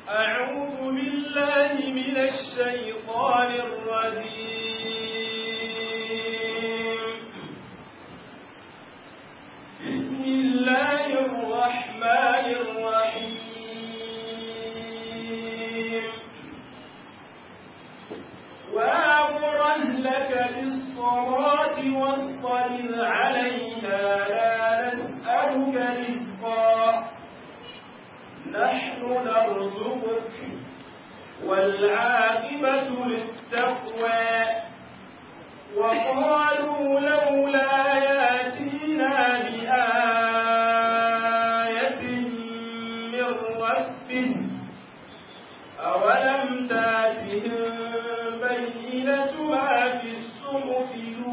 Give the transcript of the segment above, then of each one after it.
أعوذ بالله من الشيطان الرجيم بسم الله الرحمن الرحيم وأمر أهلك بالصلاة واصطبر عليها لا نسألك رزقا نحن نرزقك والعاقبة للتقوى وقالوا لولا ياتينا بآية من ربه أولم تاتهم بينة ما في الصحف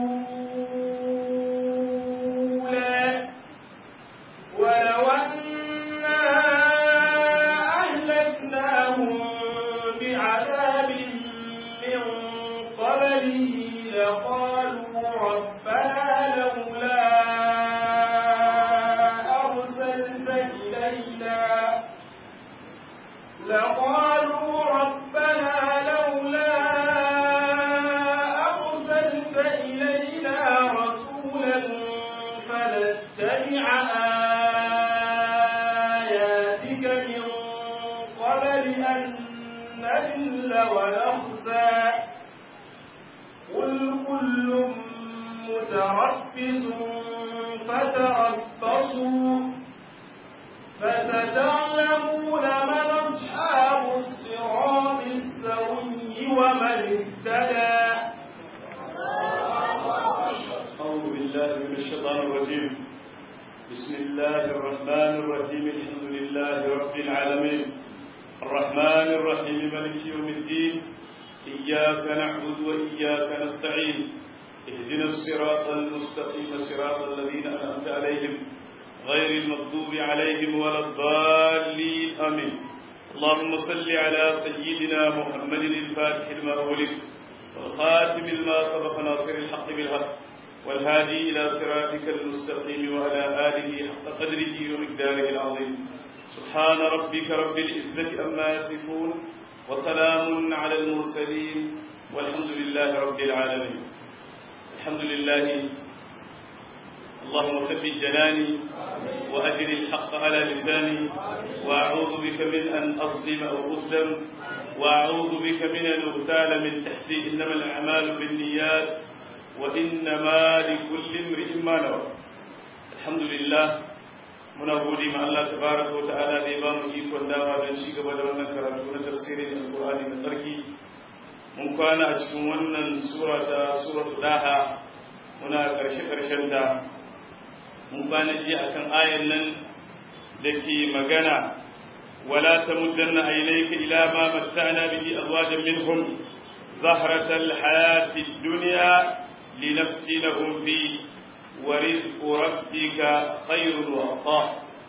الأولى ولو أنا أهلكناهم بعذاب من قبله لقالوا ربنا لولا أرسلت إلينا لقالوا ربنا لولا أرسلت إلينا رسولا فنتبع آياتك من قبل أن نذل ونخزى قل كل متربص فتربصوا فستعلمون من أصحاب الصراط السوي ومن اهتدى أعوذ بالله من الشيطان الرجيم بسم الله الرحمن الرحيم الحمد لله رب العالمين الرحمن الرحيم مالك يوم الدين إياك نعبد وإياك نستعين اهدنا الصراط المستقيم صراط الذين أنعمت عليهم غير المغضوب عليهم ولا الضالين آمين اللهم صل على سيدنا محمد الفاتح لما أغلق والخاتم لما سبق ناصر الحق بالحق والهادي إلى صراطك المستقيم وعلى آله حق قدره ومقداره العظيم سبحان ربك رب العزة أما يصفون وسلام على المرسلين والحمد لله رب العالمين الحمد لله اللهم ثبت جناني وأجل الحق على لساني وأعوذ بك من أن أظلم أو أظلم وأعوذ بك من أن أغتال من تحتي إنما الأعمال بالنيات وإنما لكل امرئ ما نوى الحمد لله muna gode ma Allah tabaraka wa ta'ala da ya ba mu ikon dawa don ci gaba da wannan karatu na tafsirin alqur'ani na sarki mun kwana a cikin wannan sura ta suratul daha muna karshe karshen ta mun kwana ji akan ayan nan da ke magana wala tamuddanna aynayka ila ma matta'na bihi azwajan minhum zahratal hayati dunya linaftinahum fi ورزق ربك خير وأطاع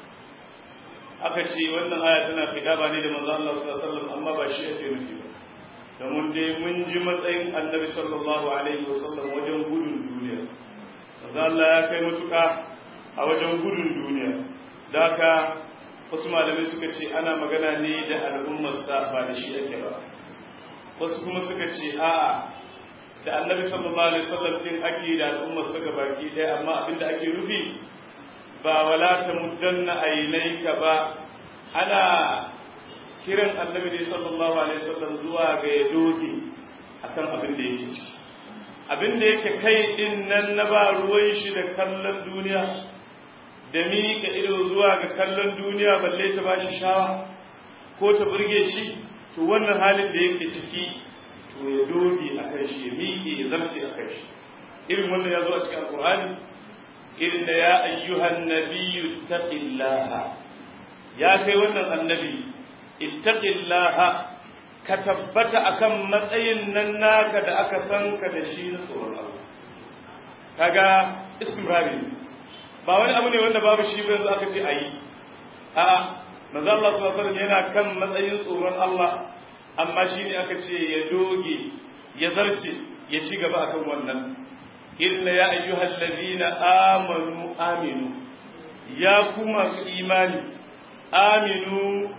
aka ce wannan aya tana fidaba ne da manzo Allah sallallahu alaihi wasallam amma ba shi ake nufi ba domin dai mun ji matsayin Annabi sallallahu alaihi wasallam wajen gudun duniya manzo Allah ya kai mutuka a wajen gudun duniya daka wasu malamai suka ce ana magana ne da al'ummarsa ba da shi ake ba wasu kuma suka ce a'a da annabi sallallahu alaihi wasallam din ake da al'ummar saka baki ɗaya amma abinda ake nufi ba wala ta muddanna ainaika ba ana kiran annabi ne sallallahu alaihi wasallam zuwa ga ya doge akan abin da yake ciki abin da yake kai din nan na ba ruwan shi da kallon duniya da miƙa ido zuwa ga kallon duniya balle ta ba shi shawa ko ta burge shi to wannan halin da yake ciki to ya doge a kan shi ya miƙe ya zarce a kan shi irin wannan ya zo a cikin alƙur'ani irin da ya ayyuhan nabiyyu taqillaha ya kai wannan annabi ittaqillaha ka tabbata akan matsayin nan naka da aka san ka da shi na tsoron Allah kaga istimrari ba wani abu ne wanda babu shi ba yanzu aka ce ayi a'a manzo Allah sallallahu alaihi wasallam yana kan matsayin tsoron Allah amma shi ne aka ce ya doge ya zarce ya ci gaba akan wannan illa ya ayyuhal ladina amanu aminu ya ku masu imani aminu ku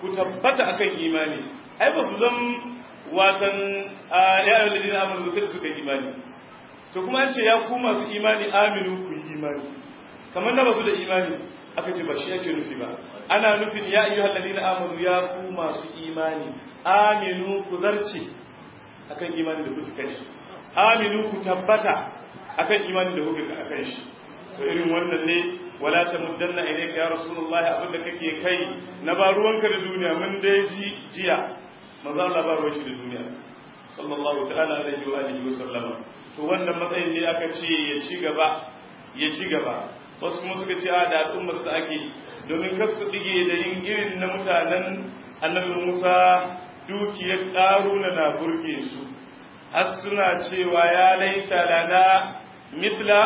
ku tabbata akan imani ai ba su zan watan ya ayyuhal ladina amanu sai suka imani to kuma an ce ya ku masu imani aminu ku yi imani kamar na basu da imani aka ce ba shi yake nufi ba ana nufin ya ayyuhal ladina amanu ya ku masu imani aminu ku zarce akan imani da kuka kai aminu ku tabbata akan imani da kuka akan shi to irin wannan ne wala tamuddanna ilayka ya rasulullahi abinda kake kai na ba ruwanka da duniya mun dai ji jiya manzo Allah ba ruwan shi da duniya sallallahu ta'ala alaihi wa alihi wa sallama to wannan matsayin ne aka ce ya ci gaba ya ci gaba wasu kuma suka ce a da al'ummar su ake domin kar su dige da yin irin na mutanen annabi Musa dukiyar ƙaruna na burge su har suna cewa ya laita lana mithla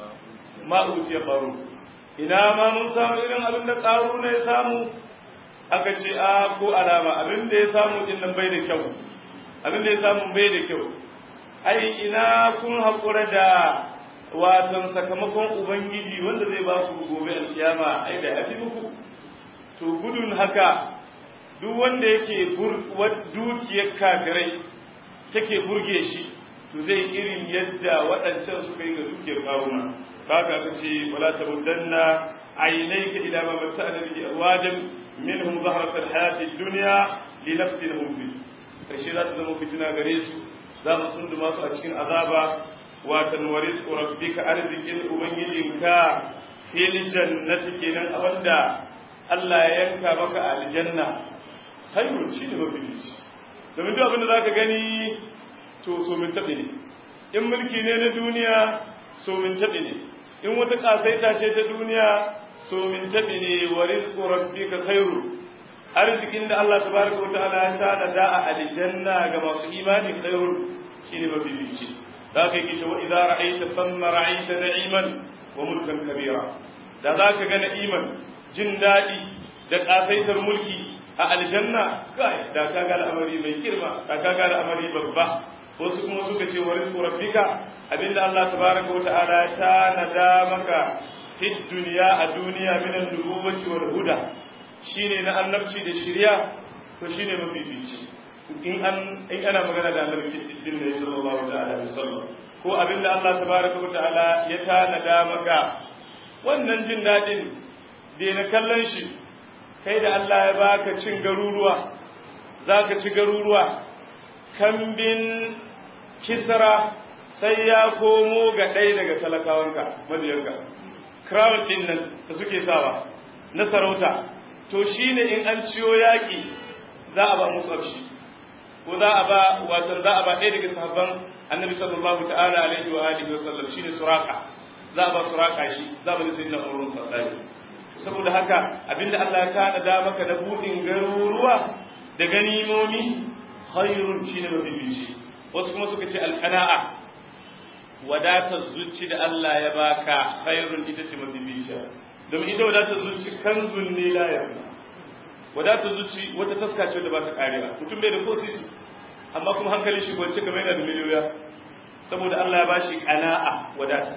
ma utiya qaru ina ma mun samu irin abin da ƙaruna ya samu aka ce a ko alama abin da ya samu din nan bai da kyau abin da ya samu bai da kyau ai ina kun haƙura da watan sakamakon ubangiji wanda zai ba ku gobe alkiyama ai da yafi muku to gudun haka duk wanda yake dukiyar kafirai take burge shi to zai irin yadda waɗancan suka yi ga dukiyar karuna kaga ka ce wala tamuddanna aynayka ila ma matta'na bihi azwajan minhum zahrat alhayati ad-dunya linaftinahum fi kashi za ta zama fitina gare su za mu tsunduma su a cikin azaba watan waris rabbika arzikin ubangijinka fil jannati kenan wanda Allah ya yanka maka aljanna hayrun shine mafifici domin duk abin da zaka gani to so min tabi ne in mulki ne na duniya so min tabi ne in wata kasaita ce ta duniya so min tabi ne waris rabbika khairu arzikin da Allah tabaraka wa ta'ala ya tada da a aljanna ga masu imani khairun shine mafifici za ka yi wa idza ra'aita thumma ra'aita na'iman wa mulkan kabira da za ka ga na'iman jin daɗi da ƙasaitar mulki a aljanna kai da ka ga al'amari mai girma da ka ga al'amari babba wasu kuma suka ce wa rizqu rabbika abinda Allah tabaraka wata'ala ya tanada maka fid duniya a duniya min an-nubuwwati wal huda shine na annabci da shari'a to shine mafifici in an in ana magana da annabi din ne sallallahu ta'ala alaihi wasallam ko abinda Allah tabaraka wa ta'ala ya tanada maka wannan jin dadin da na kallon shi kai da Allah ya baka cin garuruwa zaka ci garuruwa kambin kisra sai ya komo ga ɗaya daga talakawanka mabiyanka crown din nan da suke sawa na sarauta to shine in an ciyo yaki za a ba musu shi ko za a ba wato za a ba ɗaya daga sahabban annabi sallallahu ta'ala alaihi wa alihi wa sallam shine suraka za a ba suraka shi za ba sai na umrun fadali saboda haka abinda Allah ya kana da maka da budin garuruwa da ganimomi khairun shine mabibici wasu kuma suka ce alqana'a wadatar zuci da Allah ya baka khairun ita ce mabibici domin ita wadatar zuci kanzun ne la ya wadatar zuci wata taska ce da ba ta karewa mutum bai da ko sisi amma kuma hankalin shi gwance kamar yana da miliyoya saboda Allah ya bashi qana'a wadata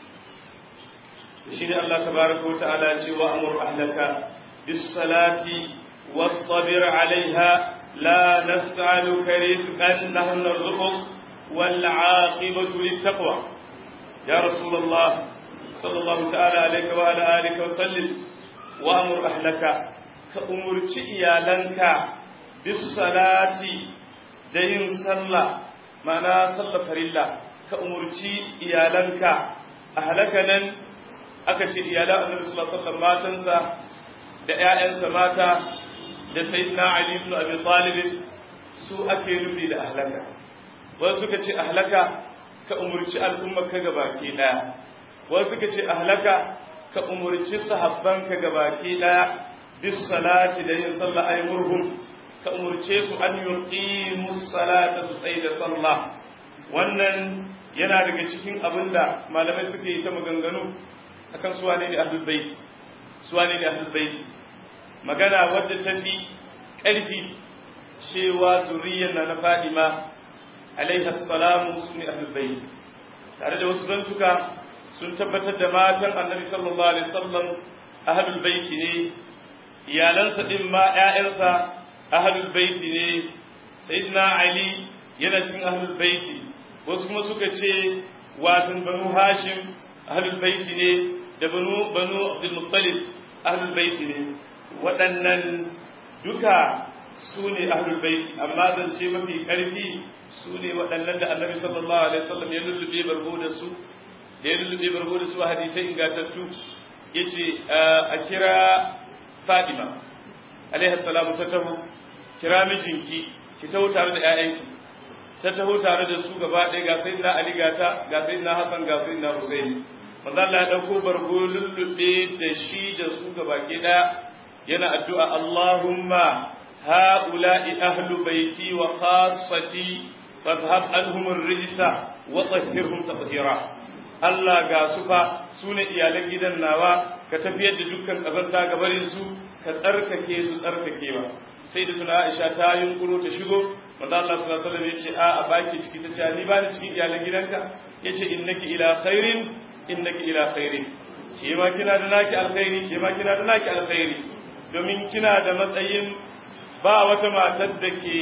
shi ne Allah tabaraka wa ta'ala ce wa amur ahlaka bis salati wastabir alaiha la nas'aluka rizqan nahnu narzuquk wal 'aqibatu littaqwa ya rasulullah sallallahu ta'ala alaihi wa ala alihi wa sallim wa amur ahlaka ka umurci iyalanka bis salati da yin sallah ma'ana sallah farilla ka umurci iyalanka ahlaka nan aka ce iyalan annabi sallallahu alaihi wasallam matansa da ƴaƴansa mata da sayyidina ali ibn abi talib su ake nufi da ahlaka wasu suka ce ahlaka ka umurci al'umma ka gabaki daya wasu suka ce ahlaka ka umurci sahabban ka gabaki daya bis salati da yin sallah ay murhum ka umurce su an yuqimu salata su tsaye da sallah wannan yana daga cikin abinda malamai suke yi ta maganganu akan su wane ne ahlul bait su wane ne ahlul bait magana wadda ta fi ƙarfi cewa zuriyar na na Fadima alaiha salamu su ne ahlul bait tare da wasu zantuka sun tabbatar da matan annabi sallallahu alaihi wasallam ahlul bait ne iyalansa din ma ƴaƴansa ahlul baiti ne sayyidina ali yana cikin ahlul baiti wasu kuma suka ce watan banu hashim ahlul baiti ne da banu banu abdul muttalib ahlul baiti ne waɗannan duka su ne ahlul baiti amma zance mafi ƙarfi su ne waɗannan da annabi sallallahu alaihi wasallam ya lullube bargo da su da ya lullube bargo da su a hadisai ingantattu ya ce a kira fatima alaihi salamu ta taho kira mijinki ki taho tare da 'ya'yanki ta taho tare da su gaba ɗaya ga sayyidina ali gata ga sayyidina hasan ga sayyidina husaini manzo Allah ya dauko bargo lullube da shi da su gaba ke ɗaya yana addu'a Allahumma ha'ula'i ahlu baiti wa khassati fadhhab anhum ar-rijsa wa tahhirhum tatheera Allah ga su fa sune iyalan gidan nawa ka tafiyar da dukkan kazanta ga barin su ka tsarkake su tsarkakewa sai da tuna Aisha ta yunkuro ta shigo manzo Allah sallallahu alaihi wasallam yace a a baki ciki ta ce ni ba ni cikin iyalan gidanka yace innaki ila khairin innaki ila khairin ke ma kina da naki alkhairi ke ma kina da naki alkhairi domin kina da matsayin ba wata matar da ke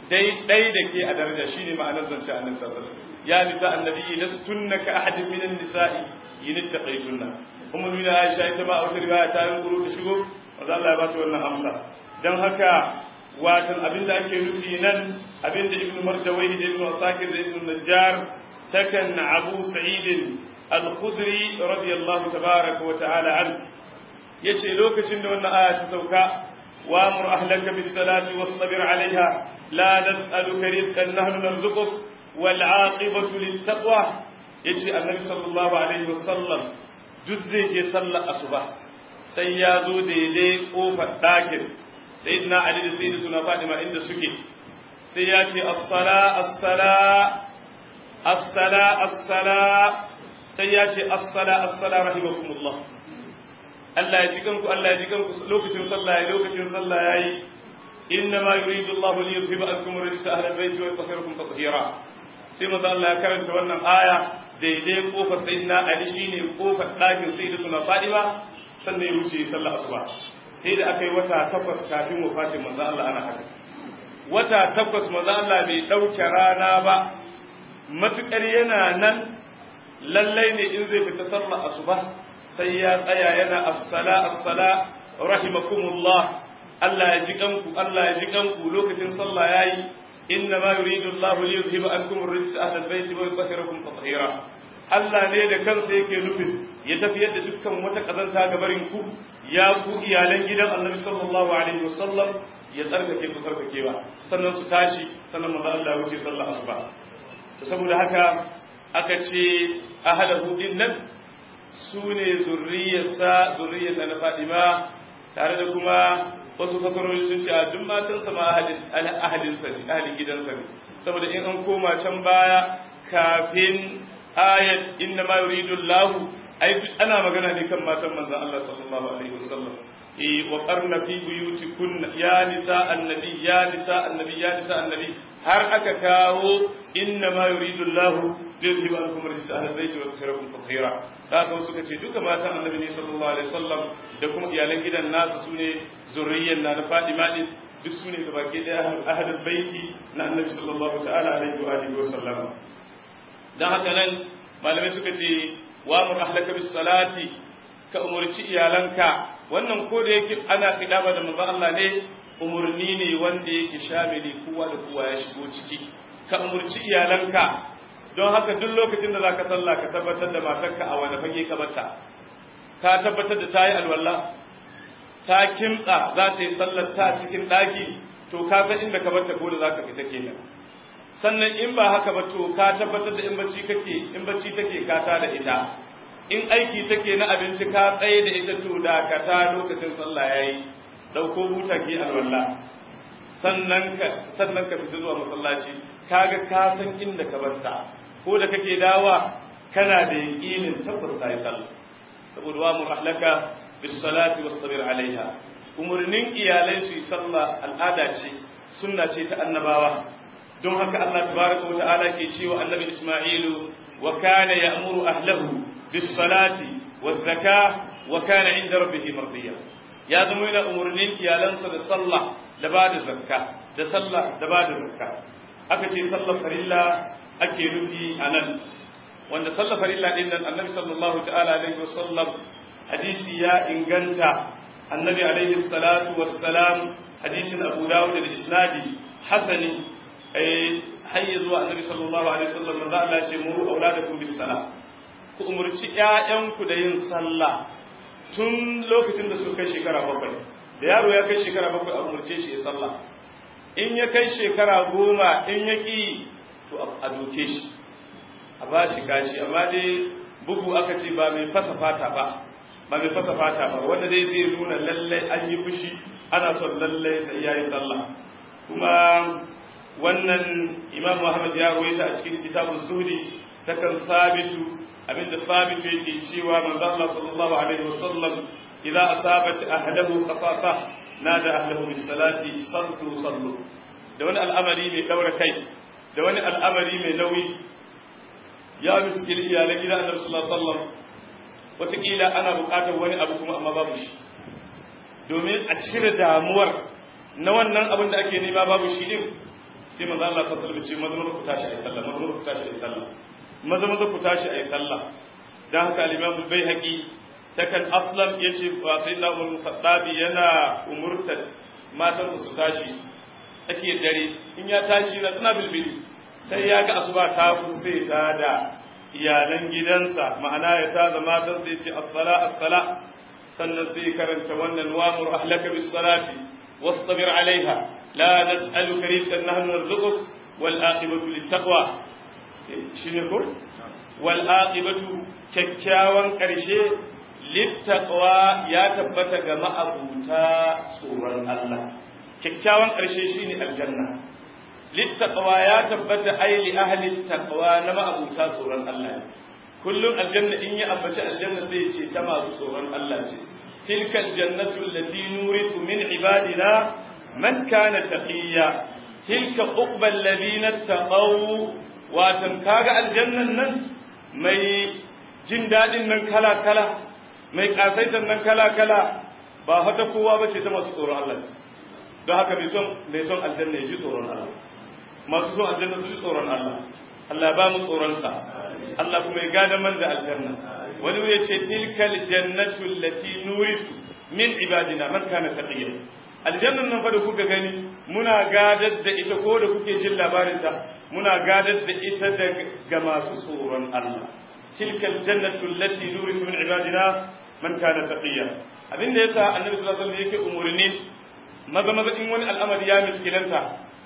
dai da ke a daraja shine ma'anar zance annabi sallallahu alaihi wasallam ya nisa annabi lastunna ka ahadin minan nisa'i yin taqaytunna ummu mina aisha ita ma a wata riwaya ta yunkuro ta shigo manzo Allah ya ba ta wannan amsa dan haka watan abinda ake nufi nan abinda ibnu mardawai da ibnu asakir da ibnu najjar takan abu sa'id al-khudri radiyallahu tabaraka wa ta'ala an yace lokacin da wannan aya ta sauka wa amur ahlaka bis salati wastabir alaiha la nas'aluka rizqan nahnu narzuquk wal 'aqibatu lit taqwa yace annabi sallallahu alaihi wasallam duk zai je sallar asuba sai ya zo daidai kofar ɗakin sayyidina ali da sayyidatuna fatima inda suke sai ya ce as-sala as-sala as-sala as-sala sai ya ce as-sala as-sala rahimakumullah Allah ya ji kanku Allah ya ji kanku lokacin sallah ya lokacin sallah yayi inna ma yuridu Allahu li yuzhiba ankum rijsa ahli al-bayt wa yutahhirakum tatheera sai manzo Allah ya karanta wannan aya daidai kofar sayyidina Ali shine kofar ɗakin sayyidatuna Fatima sannan ya wuce sallah asuba sai da aka yi wata takwas kafin wafatin manzo Allah ana haka wata takwas manzo Allah bai dauke rana ba matukar yana nan lallai ne in zai fita sallah asuba sai ya tsaya yana as-sala as-sala rahimakumullah Allah ya ji kanku Allah ya ji kanku lokacin sallah yayi inna ma yuridu Allahu li yuzhiba ankum ar-rijsa ahla al-bayt wa yutahhirakum tatheera Allah ne da kansa yake nufin ya tafiyar da dukkan wata kazanta ga barin ku ya ku iyalan gidan Annabi sallallahu alaihi wasallam ya tsarkake ku tsarkakewa sannan su tashi sannan manzo Allah ya wuce sallah asuba saboda haka aka ce ahadahu din nan su ne zurriyarsa zurriyar na Fatima tare da kuma wasu fasarori sun ce a duk matansa ma ahalinsa ne ahalin gidansa ne saboda in an koma can baya kafin ayat inna ma yuridu Allah ai ana magana ne kan matan manzon Allah sallallahu alaihi wasallam eh wa qarna fi buyutikunna ya nisa annabi ya nisa annabi ya nisa annabi har aka kawo inna ma yuridu Allah liyudhiba ankum rijsa ahli bayt wa yutahhirakum tatheera haka suka ce duka matan annabi ne sallallahu alaihi wasallam da kuma iyalan gidan nasa sune zurriyyar na Fatima din duk sune gaba ke da ahlul baiti na annabi sallallahu ta'ala alaihi wa alihi wasallam dan haka nan malamai suka ce wa mur ahlaka bis salati ka umurci iyalanka wannan ko da yake ana kidaba da manzo Allah ne umurni ne wanda yake shamili kowa da kowa ya shigo ciki ka umurci iyalanka don haka duk lokacin da zaka sallah ka tabbatar da matarka a wani fage ka bata ka tabbatar da tayi alwala ta kimtsa za ta yi sallar ta cikin daki to ka san inda ka bata ko da zaka fita kenan sannan in ba haka ba to ka tabbatar da in bacci kake in bacci take ka ta da ita in aiki take na abinci ka tsaye da ita to da ka ta lokacin sallah yayi dauko buta ki alwala sannan ka sannan ka fita zuwa masallaci kaga ka san inda ka barta ko da kake dawa kana da yaqinin tabbas ta yi sallah saboda wa murahlaka bis salati was sabir alaiha umurnin iyalai su yi sallah al'ada ce sunna ce ta annabawa don haka Allah tabaraka wa ta'ala ke cewa annabi Isma'ilu wa kana ya'muru ahlahu bis salati waz zakah wa kana 'inda rabbih mardiya ya zama yana umurnin iyalansa da sallah da ba da zakka da sallah da ba da zakka aka ce sallar farilla ake nufi a nan wanda sallar farilla din nan annabi sallallahu ta'ala alaihi wasallam hadisi ya inganta annabi alaihi salatu wassalam hadisin abu dawud da isnadi hasani eh hayya zuwa annabi sallallahu alaihi wasallam manzo Allah ce muru auladakum bis salah ku umurci ƴaƴanku da yin sallah tun lokacin da suka kai shekara bakwai da yaro ya kai shekara bakwai a umurce shi ya sallah in ya kai shekara goma in ya ƙi to a doke shi a ba shi gashi amma dai bugu aka ce ba mai fasa fata ba ba mai fasa fata ba wanda dai zai nuna lallai an yi fushi ana son lallai sai ya yi sallah kuma wannan imam muhammad ya rawaita a cikin kitabun zuhdi ta kan sabitu abinda sabitu yake cewa manzo Allah sallallahu alaihi wasallam idza asabat ahlahu khasasa nada ahlahu bis salati sallu sallu da wani al'amari mai daura kai da wani al'amari mai nauyi ya miskil iyalan gidan annabi sallallahu alaihi wasallam wataƙila ana buƙatar wani abu kuma amma babu shi domin a cire damuwar na wannan abin da ake nema babu shi din sai manzo Allah sallallahu alaihi wasallam ce maza maza ku tashi ayi sallah maza maza ku tashi ayi sallah maza maza ku tashi ayi sallah dan haka al-Imam al-Baihaqi takan aslam yace ba sai na Umar Khattabi yana umurtar matansa su tashi ake dare in ya tashi na tana bilbili sai ya ga asuba ta sai ta da iyalan gidansa ma'ana ya ta da matansa ya ce as-sala as-sala sannan sai karanta wannan wa'mur ahlaka bis salati wastabir alaiha la nas'aluka rizqan nahnu narzuquk wal aqibatu lit taqwa shine ko wal aqibatu kyakkyawan karshe lit taqwa ya tabbata ga ma'abuta tsoron Allah kyakkyawan ƙarshe shine aljanna littaqwa ya tabbata ai li ahli taqwa na ma'abuta tsoron Allah kullum aljanna in ya ambaci aljanna sai ya ce ta masu tsoron Allah ce tilka aljannatu allati nuritu min ibadina man kana taqiya tilka uqbal ladina taqaw watan kaga aljannan nan mai jin dadin nan kala kala mai kasaitan nan kala kala ba hata kowa bace ta masu tsoron Allah ce don haka mai son mai son aljanna ya ji tsoron Allah masu son aljanna su ji tsoron Allah Allah ba mu tsoronsa Allah kuma ya gada man da aljanna wani ya ce tilkal jannatu allati nuritu min ibadina man kana taqiya aljannan nan fa da kuka gani muna gadar da ita ko da kuke jin labarin ta muna gadar da ita ga masu tsoron Allah tilkal jannatu allati nuritu min ibadina man kana taqiya abinda yasa annabi sallallahu alaihi wasallam yake umurni maza maza in wani al'amari ya miskilanta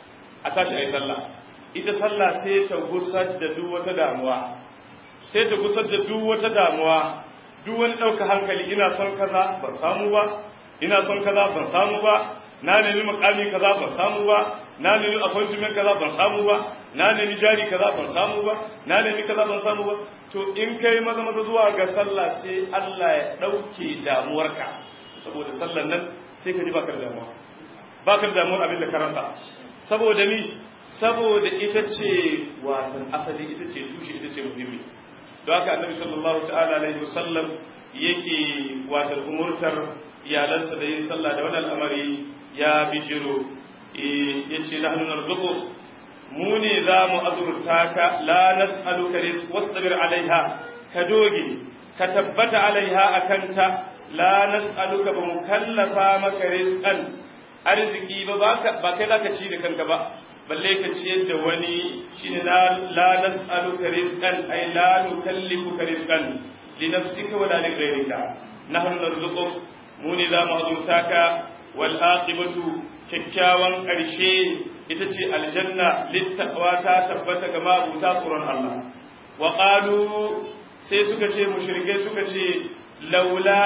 a tashi a yi sallah ita sallah sai ta gusar da duk wata damuwa sai ta gusar da duk wata damuwa duk wani ɗauka hankali ina son kaza ban samu ba ina son kaza ban samu ba na nemi makami kaza ban samu ba na nemi appointment kaza ban samu ba na nemi jari kaza ban samu ba na nemi kaza ban samu ba to in kai maza maza zuwa ga sallah sai Allah ya ɗauke damuwarka saboda sallan nan sai ka ji baka da damuwa baka da damuwar abin da ka rasa saboda mi saboda ita ce watan asali ita ce tushe ita ce muhimmi don haka annabi sallallahu ta'ala alaihi wasallam yake watan umurtar iyalansa da yin sallah da wannan al'amari ya bijiro yace nahnu narzuqu mu ne za mu azurta ka la nas'aluka rizq wasbir alaiha ka doge ka tabbata alaiha akanta la nas'aluka ba mu kallafa maka rizqan arziki ba ba kai zaka ci da kanka ba balle ka ciyar da wani shine la nas'aluka rizqan ay la nukallifuka rizqan li nafsika wala li ghayrika nahnu narzuquk mu ne za mu azurta ka wal aqibatu kyakkyawan karshe ita ce aljanna littaqwa ta tabbata ga mabuta tsoron Allah wa qalu sai suka ce mushrikai suka ce laula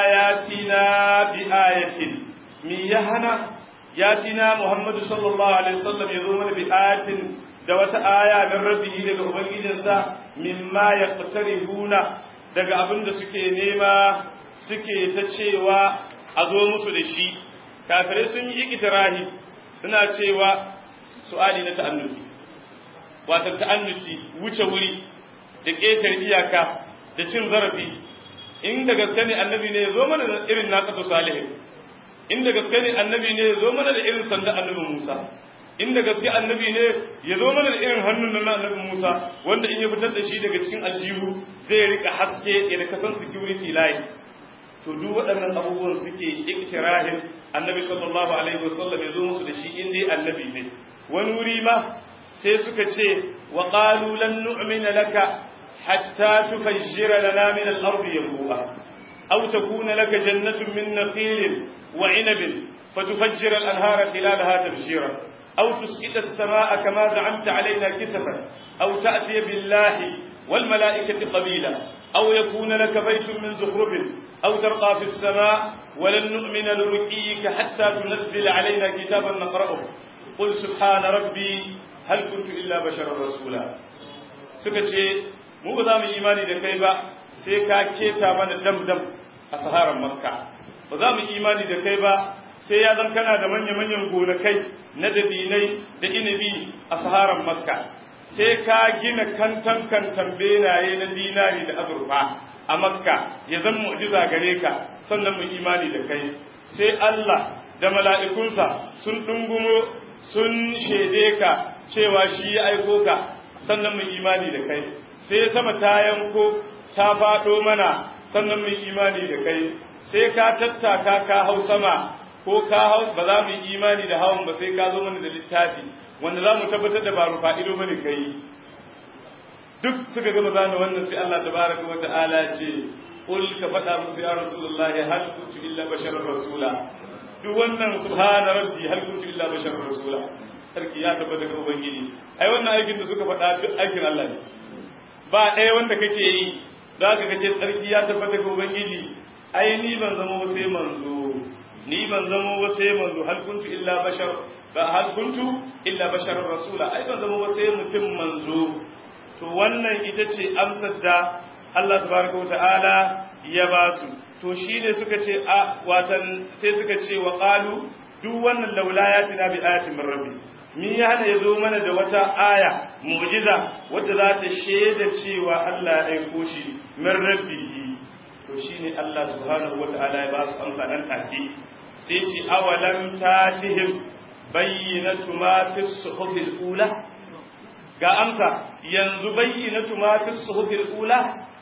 yatina bi ayatin mi ya hana yatina muhammadu sallallahu alaihi wasallam ya zo mana bi ayatin da wata aya min rabbihi daga ubangijinsa mimma yaqtarihuna daga abin da suke nema suke ta cewa a zo musu da shi kafirai sun yi ikitirahi suna cewa su'ali na ta'annuti wato ta'annuti wuce wuri da ƙetar iyaka da cin zarafi in da gaske ne annabi ne zo mana irin na kafa salihin inda gaske ne annabi ne ya zo mana da irin sanda annabi Musa inda gaske annabi ne ya zo mana da irin hannun nan na annabi Musa wanda in ya fitar da shi daga cikin aljihu zai rika haske ya kasan security light to duk waɗannan abubuwan suke iktirahin annabi sallallahu alaihi wasallam ya zo musu da shi in dai annabi ne wani wuri ma sai suka ce wa qalu lan nu'mina laka hatta tufajjira lana min al-ardi yanbu'a aw takuna laka jannatun min nakhilin wa 'inabin fatufajjira al-anhara khilalaha tabshira aw tusqita as-samaa'a kama za'amta 'alaina kisafan aw ta'tiya billahi wal mala'ikati qabila aw yakuna laka baytun min zukhrufin aw tarqa fi as-samaa' ولن نؤمن لرقيك حتى تنزل علينا كتابا نقرأه قل سبحان ربي هل كنت إلا بشرا رسولا suka ce mu ba za mu imani da kai ba sai ka keta mana dam dam a saharar makka ba za mu imani da kai ba sai ya zan kana da manya manyan gonakai na dabinai da inabi a saharar makka sai ka gina kantan kantan benaye na dinari da azurfa a makka ya zan mu'jiza gare ka sannan mu imani da kai sai Allah da mala'ikunsa sun dungumo sun shaide ka cewa shi ya aiko ka sannan mu imani da kai sai sama ta yanko ta faɗo mana sannan mu imani da kai sai ka tattaka ka hau sama ko ka hau ba za mu yi imani da hawan ba sai ka zo mana da littafi wanda za mu tabbatar da ba rufa ido bane kai duk suka gama zana wannan sai Allah tabaraka wa ta'ala ce qul ka faɗa musu ya rasulullahi hal kuntu illa basharar rasula duk wannan subhana rabbi hal kuntu illa basharar rasula sarki ya tabbata ga ubangiji ai wannan aikin da suka faɗa duk aikin Allah ne ba ɗaya wanda kake yi za ka kace sarki ya tabbata ga ubangiji ai ni ban zama ba sai manzo ni ban zama ba sai manzo hal kuntu illa bashar ba hal kuntu illa basharar rasula ai ban zama ba sai mutum manzo to wannan ita ce amsar da Allah tabaraka wa ta'ala ya ba su to shine suka ce a watan sai suka ce wa qalu duk wannan laulayatina bi ayatin min rabbi mi ya hana yazo mana da wata aya mu'jiza wadda za ta shaida cewa Allah ya aiko shi min rabbihi to shine Allah subhanahu wa ta'ala ya ba su amsa nan take sai ce awalam tatihim bayyinatu ma fi suhufil ula ga amsa yanzu bayyinatu ma fi suhufil ula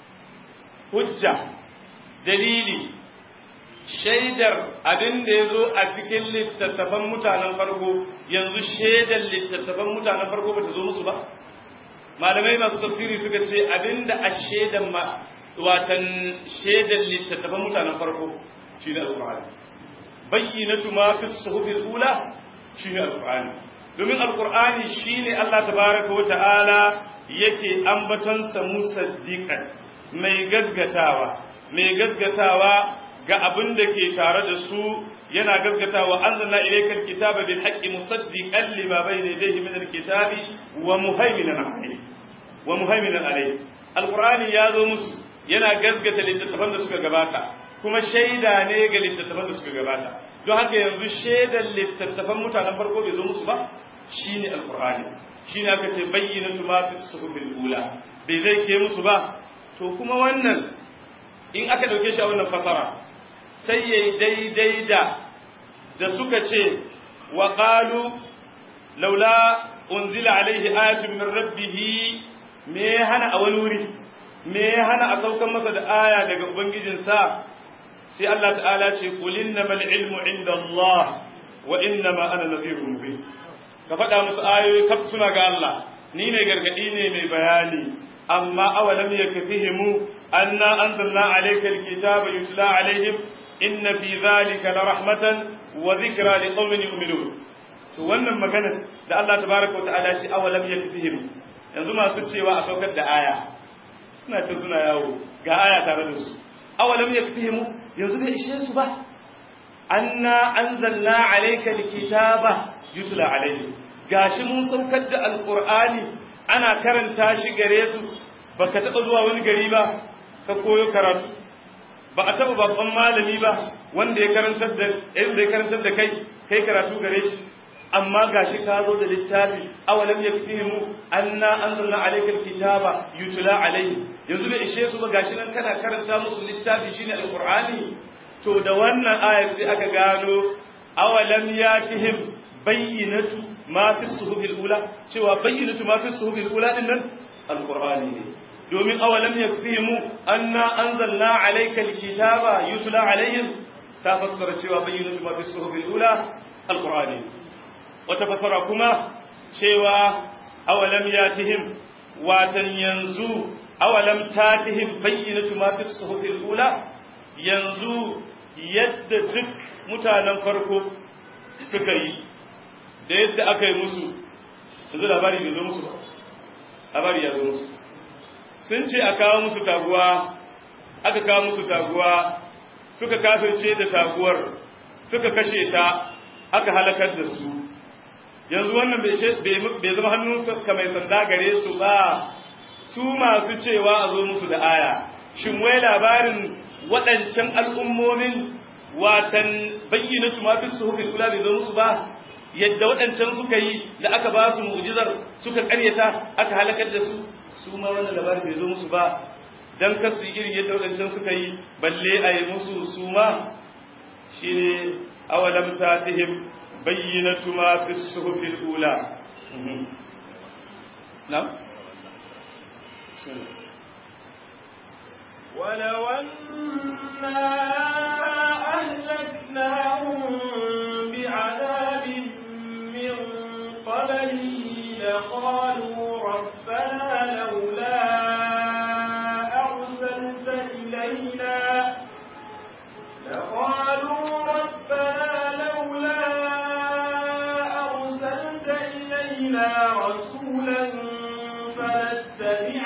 hujja dalili shaidar abin da ya zo a cikin littattafan mutanen farko yanzu shaidar littattafan mutanen farko ba ta zo musu ba malamai masu tafsiri suka ce abin da a shaidar watan shaidar littattafan mutanen farko shi ne alƙur'ani bayyinatu ma fi suhufil ula shi ne alƙur'ani domin alƙur'ani shi ne Allah tabaraka wa ta'ala yake ambatonsa musaddiqan mai gazgatawa mai gazgatawa ga abin da ke tare da su yana gazgatawa anzalna ilaykal kitaba bil haqqi musaddiqan lima bayna yadayhi min al kitabi wa muhaiminan alayhi wa muhaiminan alayhi alqur'ani ya zo musu yana gazgata littattafan da suka gabata kuma shaida ne ga littattafan da suka gabata don haka yanzu shaidan littattafan mutanen farko bai zo musu ba shine alqur'ani shine aka ce bayyinatu ma fi suhufil ula bai zai ke musu ba to kuma wannan in aka dauke shi a wannan fasara sai yayi daidai da da suka ce wa qalu laula unzila alaihi ayatun min rabbih me ya hana a wani wuri me ya hana a saukan masa da aya daga ubangijinsa sai Allah ta'ala ce qul innamal ilmu inda Allah wa innama ana nadhirun mubin ka faɗa musu ayoyi kaf suna ga Allah ni ne gargadi ne mai bayani amma awalam yakfihimu anna anzalna alayka alkitaba yutla alaihim inna fi dhalika la rahmatan wa dhikra liqaumin yu'minun to wannan magana da Allah tabaaraka wa ta'ala ce awalam yakfihim yanzu masu cewa a saukar da aya suna ce suna yawo ga aya tare da su awalam yakfihim yanzu bai ishe su ba anna anzalna alayka alkitaba yutla alaihim gashi mun saukar da alqur'ani ana karanta shi gare su baka taba zuwa wani gari ba ka koyo karatu ba a taba babban malami ba wanda ya karantar da yadda ya karantar da kai kai karatu gare shi amma gashi ka zo da littafi awalam yakfihimu anna anzalna alayka alkitaba yutla alayhi yanzu bai ishe su ba gashi nan kana karanta musu littafi shine alqur'ani to da wannan ayar sai aka gano awalam yatihim bayyinatu ma fi suhubil ula cewa bayyinatu ma fi suhubil ula din nan alqur'ani ne domin awalam yakfihimu anna anzalna alayka alkitaba yutla alayhim ta fassara cewa bayyinatu ma fi suhubil ula alqur'ani wata fassara kuma cewa awalam yatihim watan yanzu awalam tatihim bayyinatu ma fi suhubil ula yanzu yadda duk mutanen farko suka yi da yadda aka yi musu yanzu labari bai zo musu ba labari ya zo musu sun ce a kawo musu taguwa aka kawo musu taguwa suka kafirce da taguwar suka kashe ta aka halakar da su yanzu wannan bai zama hannun ka mai sanda gare su ba su masu cewa a zo musu da aya shin wai labarin waɗancan al'ummomin watan bayyana su mafi su hukun kula bai zo musu ba yadda waɗancan suka yi da aka ba su mu'jizar suka ƙaryata aka halakar da su su ma wannan labarin bai zo musu ba dan kar su irin yadda waɗancan suka yi balle a yi musu su ma shine awalam tatihim bayyinatu ma fi suhufil ula na'am ولو أنا أهلكناهم بعذاب من قبله لقالوا ربنا لولا أرسلت إلينا لقالوا ربنا لولا أرسلت إلينا رسولا فنتبع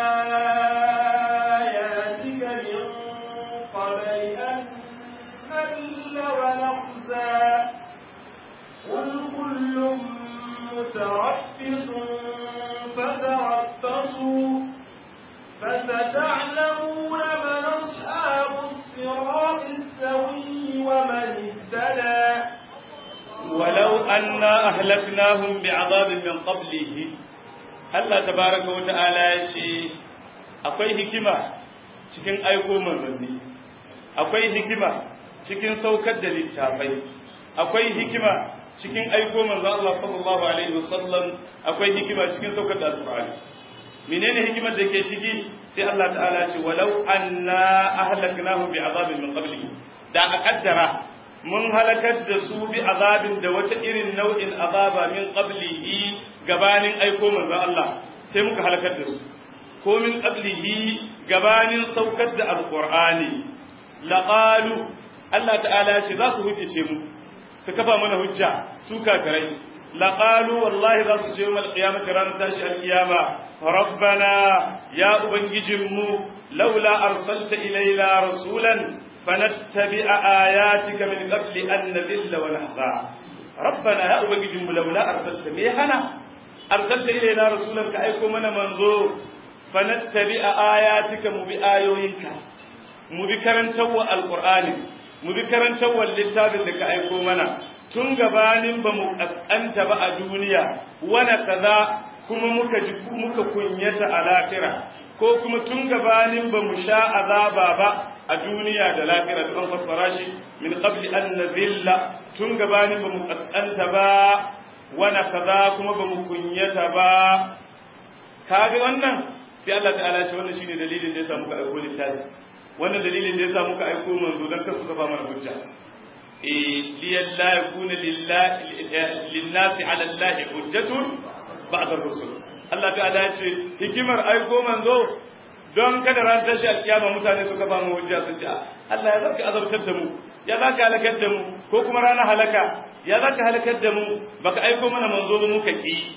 آياتك من قبل أن نذل ونخزى قل كل متربص فتربصوا فستعلمون من أصحاب الصراط السوي ومن اهتدى ولو أنا أهلكناهم بعذاب من قبله Allah tabaraka wa ta'ala ya ce akwai hikima cikin aiko manzanni akwai hikima cikin saukar da littafai akwai hikima cikin aiko manzo Allah sallallahu alaihi wasallam akwai hikima cikin saukar da alqur'ani menene hikimar da ke ciki sai Allah ta'ala ce walau anna ahlaknahum bi'adabin min qablihi da a kaddara mun halakar da su bi azabin da wata irin nau'in azaba min qablihi gabanin aiko manzo Allah sai muka halakar da su ko min qablihi gabanin saukar da alqur'ani laqalu Allah ta'ala ce za su hujjace mu su kafa mana hujja su kafirai laqalu wallahi za su ce mu alqiyamah ranar tashi alqiyama rabbana ya ubangijinmu laula arsalta ilaina rasulan fanattabi'a ayatika min qabli an nadilla wa nahza rabbana ya ubangijinmu laula arsalta me hana arsalta ilaina rasulan ka aiko mana manzo fanattabi'a ayatika mu bi ayoyinka mu bi karantawa alqur'ani mu bi karantawa littafin da ka aiko mana tun gabanin ba mu kaskanta ba a duniya wana kaza kuma muka ji muka kunyata a lafira ko kuma tun gabanin ba mu sha azaba ba a duniya da lafira da an fassara shi min qabli an nazilla tun gabanin ba mu kaskanta ba wana kaza kuma ba mu kunyata ba kaga wannan sai Allah ta'ala ce wannan shine dalilin da yasa muka aiko littafi wannan dalilin da yasa muka aiko manzo dan kasu kafa mana hujja eh liyalla yakuna lillahi linnasi ala allahi hujjatun ba'da rusul Allah ta'ala ce hikimar aiko manzo don kada ran tashi alkiyama mutane su kafa mu hujja su ce Allah ya zaka azabtar da mu ya zaka halakar da mu ko kuma ranar halaka ya zaka halakar da mu baka aiko mana manzo ba muka ki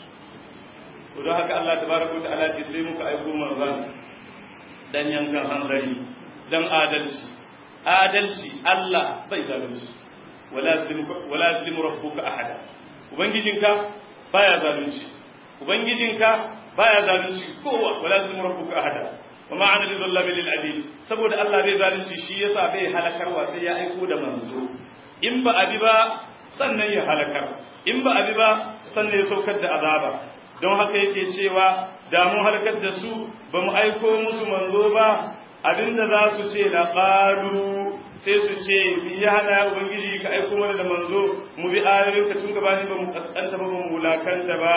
to don haka Allah tabaraka ta'ala ce sai muka aiko manzon dan yankan hanzari dan adalci adalci Allah bai zalunci wala yazlimu wala yazlimu rabbuka ahada ubangijinka baya zalunci ubangijinka baya zalunci kowa wala yazlimu rabbuka ahada wa ma ana lillahi lil adil saboda Allah bai zalunci shi yasa bai halakarwa sai ya aiko da manzo in ba abi ba sannan ya halakar in ba abi ba sannan ya saukar da azaba don haka yake cewa da mun halakar da su ba mu aiko musu manzo ba abinda za su ce la qalu sai su ce bi ya hana ubangiji ka aiko mana da manzo mu bi ayoyin ka tun gabanin ba mu kaskanta ba mu wulakanta ba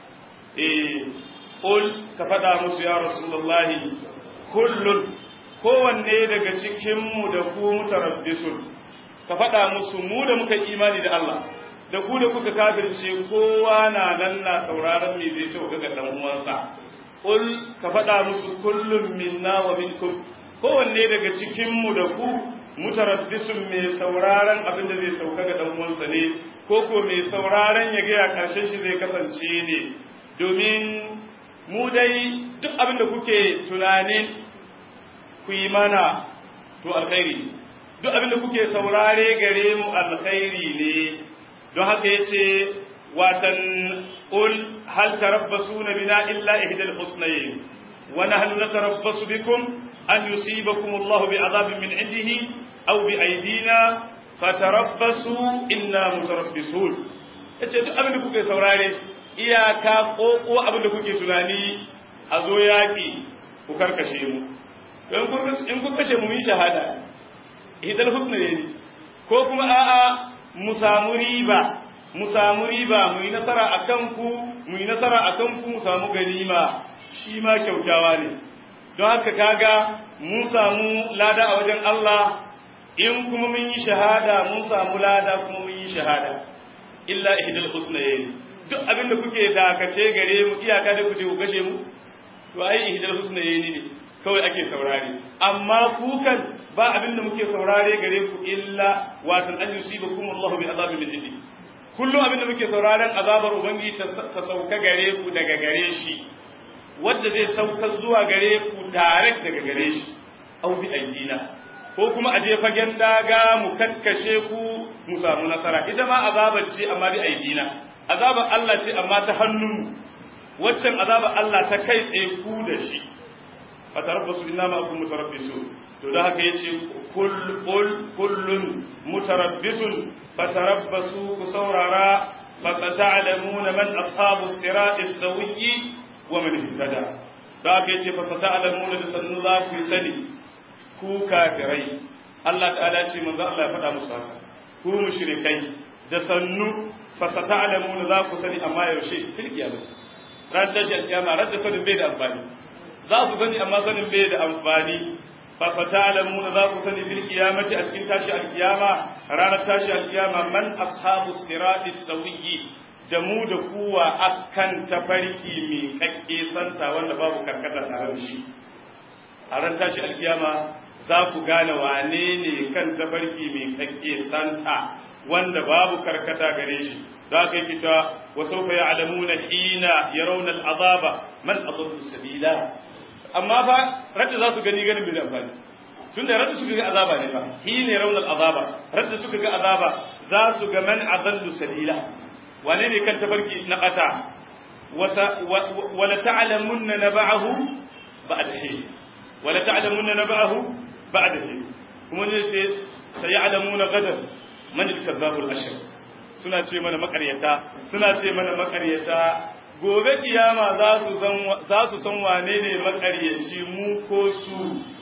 eh qul ka faɗa musu ya rasulullahi kullun kowanne daga cikin mu da ku mutarabbisun ka faɗa musu mu da muka imani da Allah da ku da kuka kafirce kowa na nan na sauraron me zai sauka ga dan uwansa qul ka faɗa musu kullum minna wa minkum kowanne daga cikin mu da ku mutarabbisun mai sauraron abin da zai sauka ga dan uwansa ne ko ko mai sauraron ya ga karshen shi zai kasance ne domin mu dai duk abin da kuke tunanin ku yi mana to alkhairi duk abin da kuke saurare gare mu alkhairi ne don haka yace watan qul hal tarabbasuna bina illa ihdal husnayn wa nahnu natarabbasu bikum an yusibakum Allah bi'adabin min indihi aw bi aydina fatarabbasu inna mutarabbisun yace duk abin da kuke saurare iyaka koko abin da kuke tunani a zo yaki ku karkashe mu in kun kashe mu yi shahada ihdal husnayn ko kuma a'a mu samu riba mu samu riba mu yi nasara a kanku mu yi nasara a kanku mu samu ganima shi ma kyautawa ne don haka kaga mun samu lada a wajen Allah in kuma mun yi shahada mun samu lada kuma mun yi shahada illa ihdal husnayn duk abin da kuke dakace gare mu iyaka da kuje ku gashe mu to ai ihdal husnayn ne kawai ake saurare amma kukan ba abin da muke saurare gare ku illa watan an yusibakum Allah bi azabin min indi kullum abin da muke sauraren azabar ubangiji ta sauka gare ku daga gare shi wanda zai sauka zuwa gare ku tare daga gare shi au bi aidina ko kuma aje fagen daga mu kakkashe ku mu samu nasara ita ma azabar ce amma bi aidina azabar Allah ce amma ta hannun waccan azabar Allah ta kai tsaye ku da shi fatarabbasu inna ma akum mutarabbisun to da haka yace kullun mutarabbisun fatarabbasu ku saurara fasata'lamuna man ashabu sirat as-sawiyyi wa man ihtada da haka yace fasata'lamuna da sannu za ku sani ku kafirai Allah ta'ala ce manzo Allah ya faɗa musu haka ku mushrikai da sannu fasata'lamuna za ku sani amma yaushe fil kiyamah ran da shi kiyama ran da sanin bai da amfani za su sani amma sanin bai da amfani fa fatalamuna za ku sani fil qiyamati a cikin tashi alkiyama ranar tashi alkiyama man ashabu sirati sawiyyi da mu da kuwa akan tafarki mai kakke santa wanda babu karkata tare da shi a ran tashi alkiyama za ku gane wane ne kan tafarki mai kakke santa wanda babu karkata gare shi za ka yi fita wa sauka ya alamuna hina ya raunar azaba man adallu sabila amma fa radda za su gani ganin bai da amfani tunda radda suka ga azaba ne fa hina ya raunar azaba radda suka ga azaba za su ga man adallu sabila wane ne kan tafarki na kata wala ta'lamunna naba'ahu ba'da hin wala ta'lamunna naba'ahu ba'da hin kuma ne sai sayalamuna gadan man al-kazzabul ashir suna ce mana makaryata suna ce mana makaryata gobe kiyama za su san za su san wane ne makaryaci mu ko su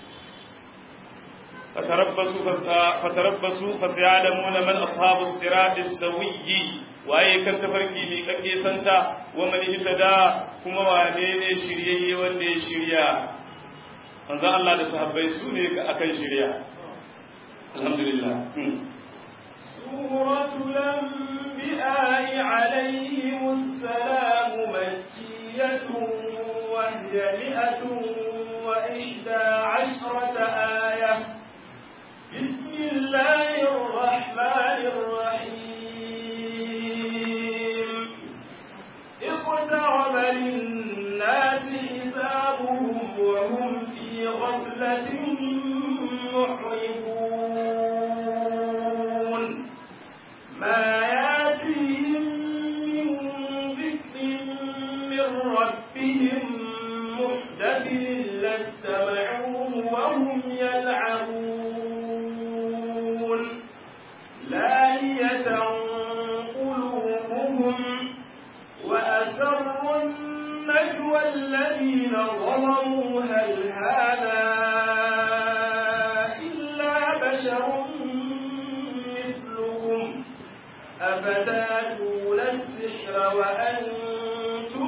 fatarabbasu fatarabbasu fasayalamuna man ashabus sirat as-sawiyyi waye kan tafarki ne kake santa wa man ihtada kuma wane ne shiryayye wanda ya shirya manzo Allah da sahabbai su ne akan shirya alhamdulillah سورة الأنبياء عليهم السلام مكية وهي مئة وإحدى عشرة آية بسم الله الرحمن الرحيم اقترب للناس حسابهم وهم في غفلة محرمون ما ياتيهم من ذكر من ربهم محدث إلا استمعوه وهم يلعبون لاهية قلوبهم وأسروا النجوى الذين ظلموا هل هذا إلا بشر أفتاتون السحر وأنتم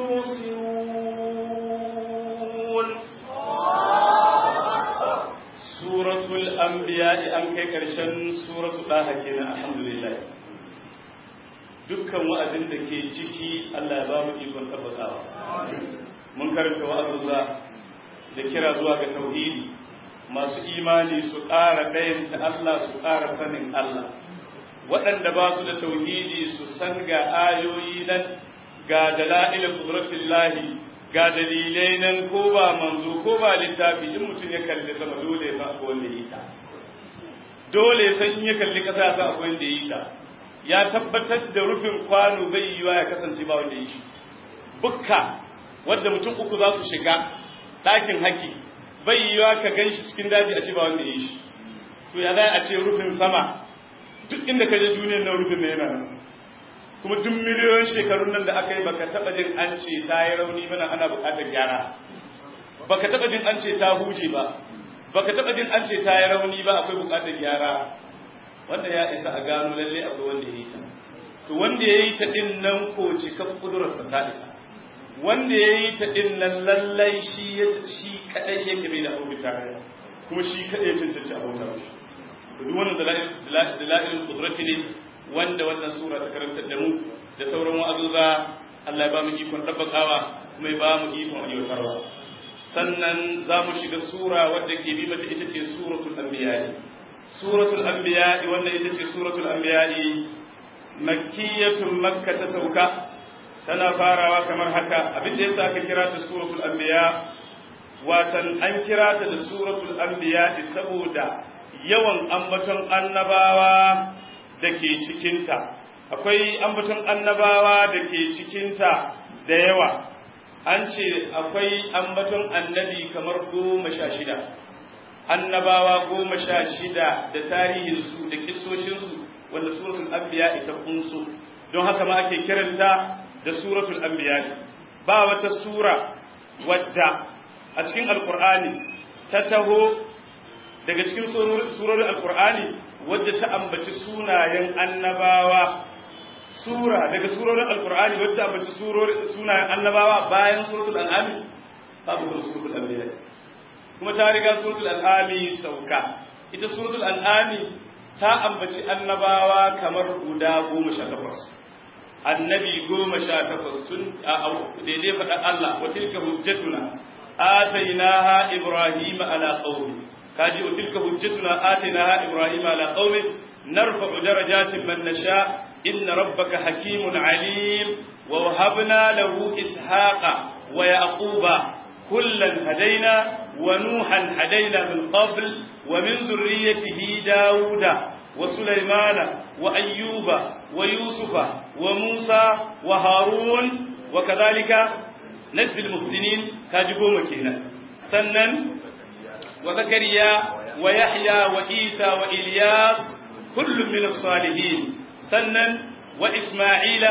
تبصرون suratul anbiya an kai karshen suratul daha kenan alhamdulillah dukkan wa'azin da ke ciki Allah ya ba mu ikon tabbatawa mun karanta wa'azuza da kira zuwa ga tauhidi masu imani su ƙara ɗayanta Allah su ƙara sanin Allah waɗanda ba su da tauhidi su san ga ayoyi nan ga dala'il qudratillahi ga dalilai nan ko ba manzo ko ba littafi in mutum ya kalli sama dole ya san akwai wanda ya yi ta dole ya san in ya kalli ƙasa ya san akwai wanda ya yi ta ya tabbatar da rufin kwano bai yiwa ya kasance ba wanda ya yi shi bukka wadda mutum uku za su shiga ɗakin haki bai yiwa ka gan shi cikin daji a ce ba wanda ya yi shi to ya za a ce rufin sama duk inda ka je duniyar nan rufin na yana nan kuma duk miliyoyin shekarun nan da aka yi baka taba jin an ce ta yi rauni mana ana bukatar gyara baka taba jin an ce ta huje ba baka taba jin an ce ta yi rauni ba akwai bukatar gyara wanda ya isa a gano lalle akwai wanda ya yi ta to wanda ya yi ta din nan ko cika kudurarsa ta isa wanda ya yi ta din nan lallai shi ya shi kadai yake bai da abu tare kuma shi kadai ya cancanci abota shi to duk wannan dalailul qudrati ne wanda wannan sura ta karantar da mu da sauran wa'azuza Allah ya ba mu ikon tabbakawa kuma ya ba mu ikon aiwatarwa sannan za mu shiga sura wadda ke bi mata ita ce suratul anbiya suratul anbiya wannan ita ce suratul anbiya makkiyatun makka ta sauka tana farawa kamar haka abin da yasa aka kira ta suratul anbiya watan an kira ta da suratul anbiya saboda yawan ambaton annabawa da ke cikinta akwai ambaton annabawa da ke cikinta da yawa an ce akwai ambaton annabi kamar goma sha shida annabawa goma sha shida da tarihinsu da kisoshinsu wanda suratul anbiya ita kunsu don haka ma ake kiranta da suratul anbiya ba wata sura wadda a cikin alkur'ani ta taho daga cikin surorin alkur'ani wadda ta ambaci sunayen annabawa sura daga surorin alkur'ani wadda ta ambaci sunayen annabawa bayan suratul al'ami babu kuma suratul anbiya kuma ta riga suratul al'ami sauka ita suratul al'ami ta ambaci annabawa kamar guda goma sha takwas annabi goma sha takwas tun daidai faɗa Allah wa tilka hujjatuna atainaha ibrahima ala qaumi kaji wa tilka hujjatuna atainaha ibrahima ala qaumi narfa'u darajatin man nasha inna rabbaka hakimun alim wa wahabna lahu ishaqa wa yaquba kullan hadaina wa nuhan hadaina min qabl wa min dhurriyyatihi dauda وسليمان وأيوب ويوسف وموسى وهارون وكذلك نجزي المحسنين كاجبوا مكينا سنن وزكريا ويحيى وإيسى وإلياس كل من الصالحين سنن وإسماعيل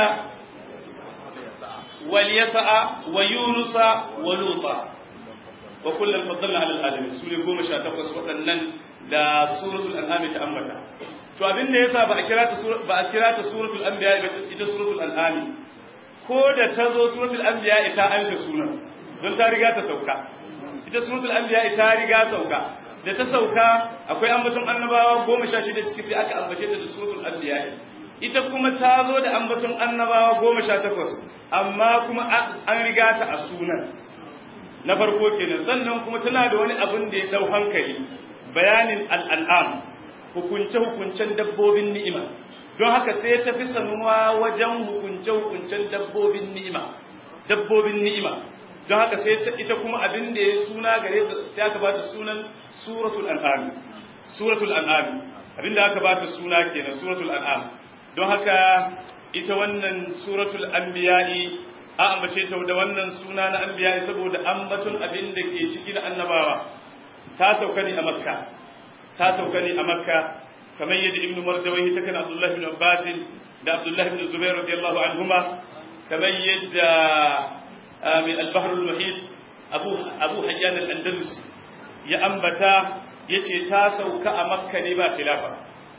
واليسع ويونس ولوطا وكلا فضلنا على العالمين سورة قوم شاتقص وأنن da suratul an'am ta ambata to abin da yasa ba a kira ta ba a kira ta suratul anbiya ba ita suratul an'am ko da ta zo suratul anbiya ita an shi sunan don ta riga ta sauka ita suratul anbiya ita riga sauka da ta sauka akwai ambaton annabawa goma sha shida ciki sai aka ambace ta da suratul anbiya ita kuma ta zo da ambaton annabawa goma sha takwas amma kuma an riga ta a sunan na farko kenan sannan kuma tana da wani abin da ya dau hankali bayanin al'an'am hukunce-hukuncen dabbobin ni'ima don haka sai ta fi sanuwa wajen hukunce-hukuncen dabbobin ni'ima dabbobin ni'ima don haka sai ita kuma abin da ya suna gare ta sai aka bata sunan suratul an'am suratul an'am abin da aka bata suna kenan suratul an'am don haka ita wannan suratul anbiya'i a ambace ta da wannan suna na anbiya'i saboda ambaton abin da ke ciki na annabawa ta sauka ne a makka ta sauka ne a makka kamar yadda ibn mardawai ta kan abdullahi ibn abbas da abdullahi ibn zubair radiyallahu anhuma kamar yadda min al-bahr al-muhit abu abu hayyan al-andalus ya ambata yace ta sauka a makka ne ba khilafa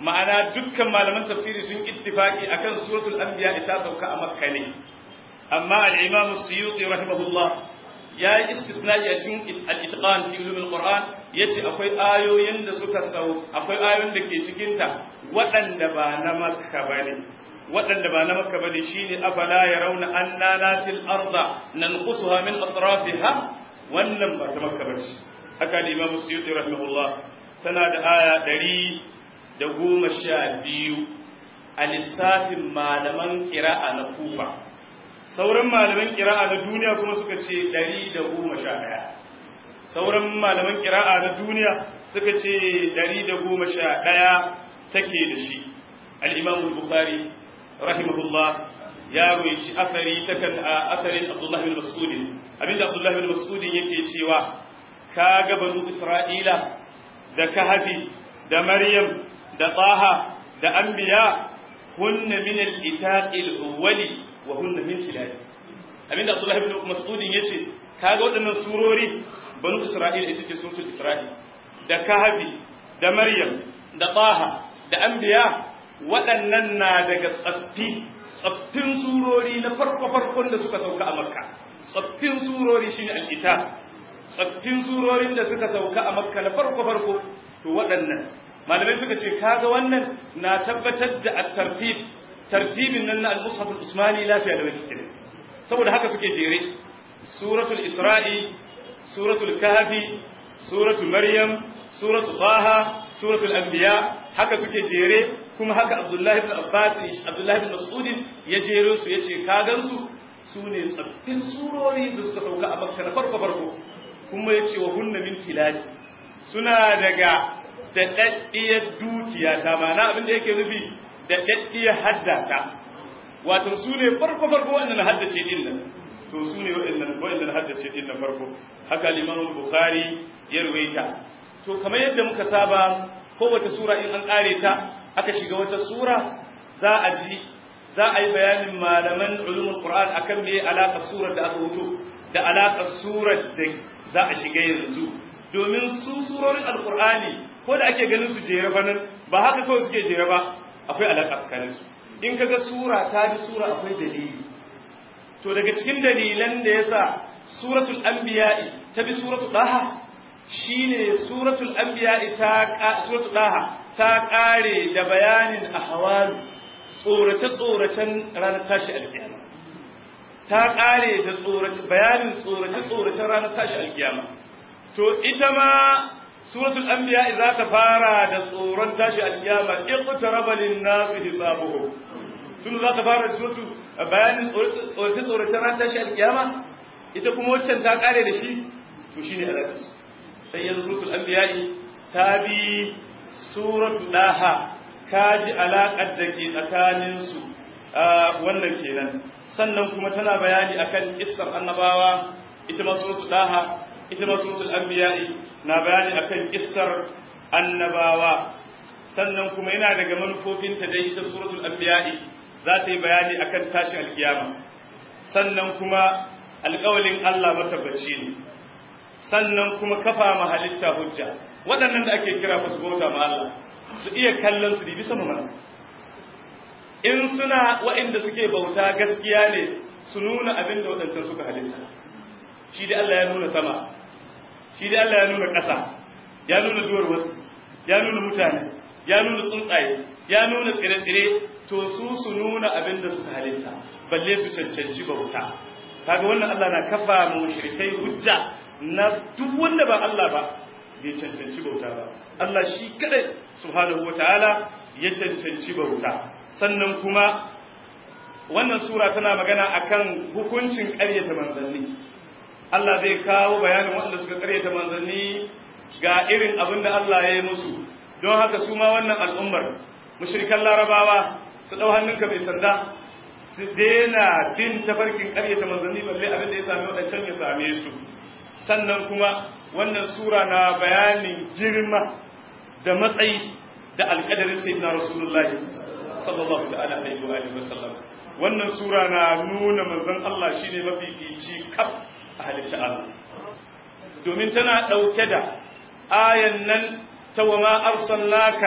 ma'ana dukkan malaman tafsiri sun ittifaki akan suratul anbiya ta sauka a makka ne amma al-imam as-suyuti rahimahullah ya yi istisna'i a cikin al-itqan fi ulum al-qur'an yace akwai ayoyin da suka sau akwai ayoyin da ke cikin ta waɗanda ba na makka bane waɗanda ba na makka bane shine afala yarawna anna natil arda nanqusuha min atrafiha wannan ba ta makka bace haka al-imam as-suyuti rahimahullah tana da aya ɗari da goma sha biyu a lissafin malaman ƙira'a na kufa sauran malaman ƙira'a na duniya kuma suka ce ɗari da goma sha ɗaya sauran malaman ƙira'a na duniya suka ce ɗari da goma sha ɗaya take da shi al'imamu bukari rahimahullah ya roici asari ta kan asarin abdullahi bin mas'udin abinda abdullahi bin mas'udin yake cewa ka ga banu isra'ila da kahafi da maryam da taha da anbiya hunna min al-itaqi al-awwali wa hunna min tilali abinda abdullahi ibn mas'ud yace kaga waɗannan surori banu isra'ila ita ce suratul isra'il da kahafi da maryam da taha da anbiya waɗannan na daga tsaffi tsaffin surori na farko farkon da suka sauka a makka tsaffin surori shine al-itaq tsaffin surorin da suka sauka a makka na farko farko to waɗannan malamai suka ce kaga wannan na tabbatar da at-tartib tartibin nan na al-mushaf al-usmani lafiya da wani saboda haka suke jere suratul isra'i suratul kahfi suratul maryam suratul taha suratul anbiya haka suke jere kuma haka abdullahi ibn abbas abdullahi ibn mas'ud ya jero su yace kagan su sune tsaffin surori da suka sauka a makka na farko farko kuma yace wa hunna min tilati suna daga daɗaɗɗiyar dukiya ta mana abin da yake nufi daɗaɗɗiyar haddata wato su ne farko farko wannan haddace din nan to su ne waɗannan haddace din na farko haka liman bukhari ya ruwaita to kamar yadda muka saba kowace sura in an ƙare ta aka shiga wata sura za a ji za a yi bayanin malaman ulumul qur'an akan me alaƙar surar da aka wuto da alaƙar surar da za a shiga yanzu domin su surorin alqur'ani ko da ake ganin su jere fa nan ba haka kawai suke jere ba akwai alaƙa tsakanin su in kaga sura ta bi sura akwai dalili to daga cikin dalilan da yasa suratul anbiya ta bi suratul daha shine suratul anbiya ta suratul daha ta kare da bayanin ahwal tsorace tsoracen ranar tashi alkiyama ta kare da tsorace bayanin tsorace tsoracen ranar tashi alkiyama to ita ma suratul anbiya za ta fara da tsoron tashi alkiyama iqtaraba lin-nas hisabuhum tun za ta fara da suratu bayanin tsorace tsorace ran tashi alkiyama ita kuma waccan ta kare da shi to shine alaƙa su sai yanzu suratul anbiya ta bi suratu daha kaji alaƙar da ke tsakanin su wannan kenan sannan kuma tana bayani akan kissar annabawa ita ma suratul daha ita ma suratul anbiya na bayani akan kissar annabawa sannan kuma yana daga manufofinta dai ita suratul anbiya za ta yi bayani akan tashin alkiyama sannan kuma alƙawalin Allah matabbaci ne sannan kuma kafa ma halitta hujja waɗannan da ake kira fa su bauta ma Allah su iya kallon su bisa mu mana in suna waɗanda suke bauta gaskiya ne su nuna abin da waɗancan suka halitta shi dai Allah ya nuna sama shi dai Allah ya nuna ƙasa ya nuna duwar wasu ya nuna mutane ya nuna tsuntsaye ya nuna tsire-tsire to su su nuna abin da suka halitta balle su cancanci bauta kaga wannan Allah na kafa mu mushrikai hujja na duk wanda ba Allah ba bai cancanci bauta ba Allah shi kadai subhanahu wataala ya cancanci bauta sannan kuma wannan sura tana magana akan hukuncin ƙaryata manzanni Allah zai kawo bayanin waɗanda suka ƙaryata manzanni ga irin abin da Allah ya yi musu don haka su ma wannan al'ummar mushrikan larabawa su ɗau hannunka mai sanda su daina bin tafarkin ƙaryata manzanni balle abin da ya sami waɗancan ya same su sannan kuma wannan sura na bayanin girma da matsayi da alƙadarin sayyidina rasulullah sallallahu ta'ala alaihi wa alihi wasallam wannan sura na nuna manzon Allah shine mafifici kaf a halitta Allah domin tana ɗauke da ayan nan ta wa ma arsalnaka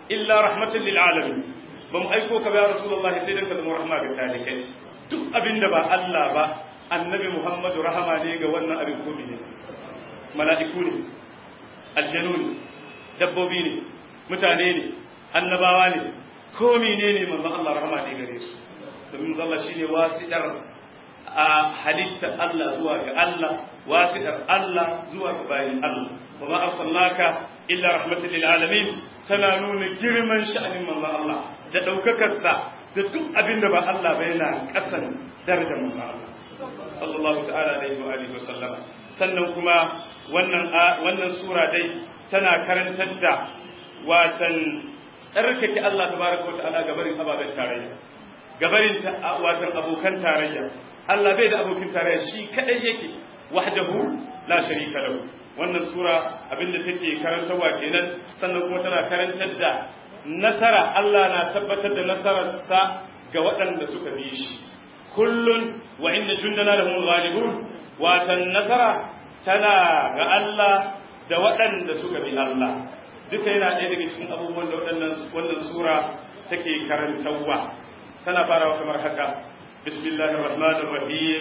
illa rahmatan lil alamin ba mu aiko ka ba ya rasulullahi sai dan ka zama rahma ga talikai duk abinda ba Allah ba annabi Muhammadu rahama ne ga wannan abin ko ne mala'iku ne aljanu ne dabbobi ne mutane ne annabawa ne ko menene manzon Allah rahama ne gare su domin manzon Allah shine wasiɗar a halittar Allah zuwa ga Allah wasiɗar Allah zuwa ga bayin Allah wa ma arsalnaka illa rahmatan lil alamin tana nuna girman sha'anin manzon Allah da daukakar sa da duk abin da ba Allah ba yana kasan darajar manzon Allah sallallahu ta'ala alaihi wa alihi wa sallama sannan kuma wannan wannan sura dai tana karantar da watan tsarkake Allah tabaraka wa ta'ala gabarin ababen tarayya gabarin watan abokan tarayya Allah bai da abokin tarayya shi kadai yake wahdahu la sharika lahu wannan sura abinda take karantarwa kenan sannan kuma tana karantar da nasara Allah na tabbatar da nasararsa ga waɗanda suka bi shi kullun wa inna jundana lahum ghalibun watan nasara tana ga Allah da waɗanda suka bi Allah duka yana ɗaya daga cikin abubuwan da waɗannan wannan sura take karantarwa tana farawa kamar haka bismillahir rahmanir rahim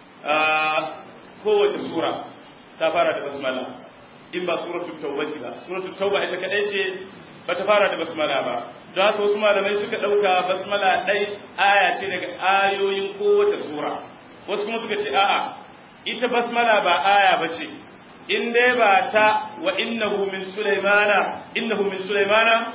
kowace sura ta fara da basmala in ba suratul tauba ce ba suratul tauba ita kadai ce ba ta fara da basmala ba don haka wasu malamai suka ɗauka basmala ɗai aya ce daga ayoyin kowace sura wasu kuma suka ce a'a ita basmala ba aya ba ce in dai ba ta wa innahu min sulaimana innahu min sulaimana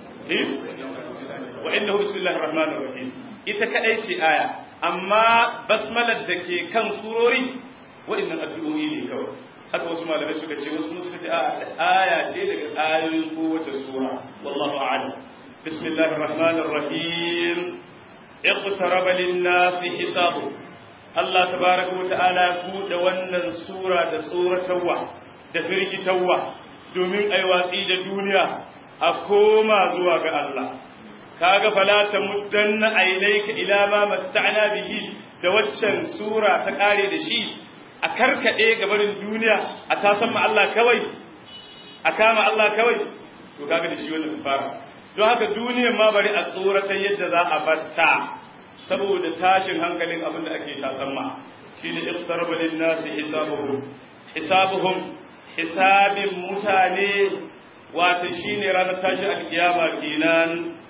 wa innahu bismillahir rahmanir rahim ita kadai ce aya amma basmalar da ke kan surori wa'annan addu'o'i ne kawai haka wasu malamai suka ce wasu suka ce aya ce daga ayoyin kowace sura wallahu a'lam bismillahir rahmanir rahim iqtaraba lin-nasi hisabu Allah tabaraka wa ta'ala buɗe wannan sura da tsoratarwa da firgitarwa domin ai watsi da duniya a koma zuwa ga Allah kaga fala ta muddanna aynayka ila ma matta'na bihi da waccan sura ta kare da shi a karkade gabarin duniya a tasan ma Allah kawai a kama Allah kawai to kaga da shi wannan fara don haka duniyar ma bari a tsoratar yadda za a batta saboda tashin hankalin abin da ake tasamma shi ne iqtaraba lin-nasi hisabuhum hisabuhum hisabin mutane wato shine ranar tashi alkiyama kenan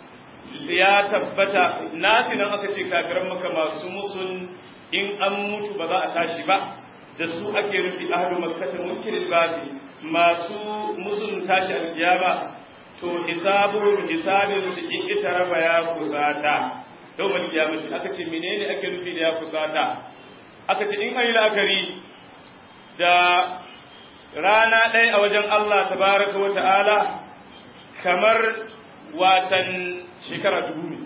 ya tabbata nasi nan aka ce kafiran maka masu musun in an mutu ba za a tashi ba da su ake rufi ahlu makkah munkirin basi masu musun tashi alkiyama to hisabuhum hisabin su ikitaraba ya kusata yawmal qiyamati aka ce menene ake nufi da ya kusata aka ce in ayi la'akari da rana ɗaya a wajen Allah tabaraka wa ta'ala kamar watan shekara dubu ne